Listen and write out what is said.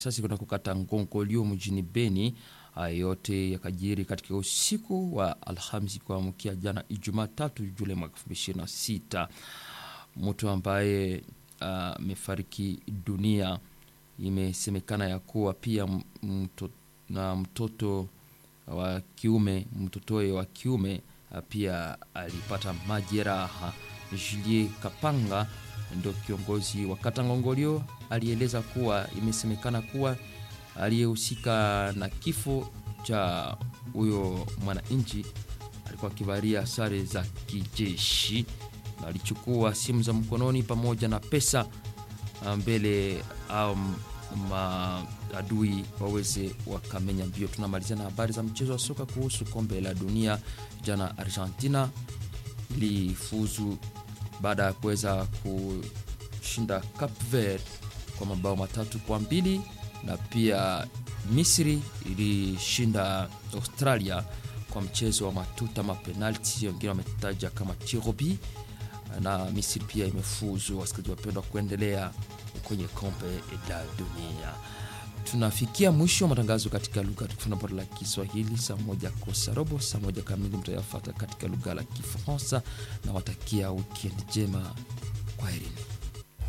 sasa kuna kukata Ngongolio mjini Beni. Haya yote yakajiri katika usiku wa Alhamisi kuamkia jana Ijumaa tatu Julai mwaka 2026. Mtu ambaye amefariki uh, dunia imesemekana ya kuwa pia mto, na mtoto wa kiume mtotoe wa kiume pia alipata majeraha. Julie Kapanga ndio kiongozi wa kata Ngongolio alieleza kuwa imesemekana kuwa aliyehusika na kifo cha huyo mwananchi alikuwa akivalia sare za kijeshi na alichukua simu za mkononi pamoja na pesa mbele au maadui waweze wakamenya mbio. Tunamalizia na habari za mchezo wa soka kuhusu kombe la dunia. Jana Argentina ilifuzu baada ya kuweza kushinda Cape Verde kwa mabao matatu kwa mbili na pia Misri ilishinda Australia kwa mchezo wa matuta mapenalti, wengine wametaja kama tirobi, na Misri pia imefuzu. Wasikilizaji wapendwa, kuendelea kwenye kombe la dunia. Tunafikia mwisho wa matangazo katika lugha tukufu bora la Kiswahili. Saa moja kosa robo, saa moja kamili mtayafata katika lugha la Kifaransa na watakia wikendi njema. Kwaherini.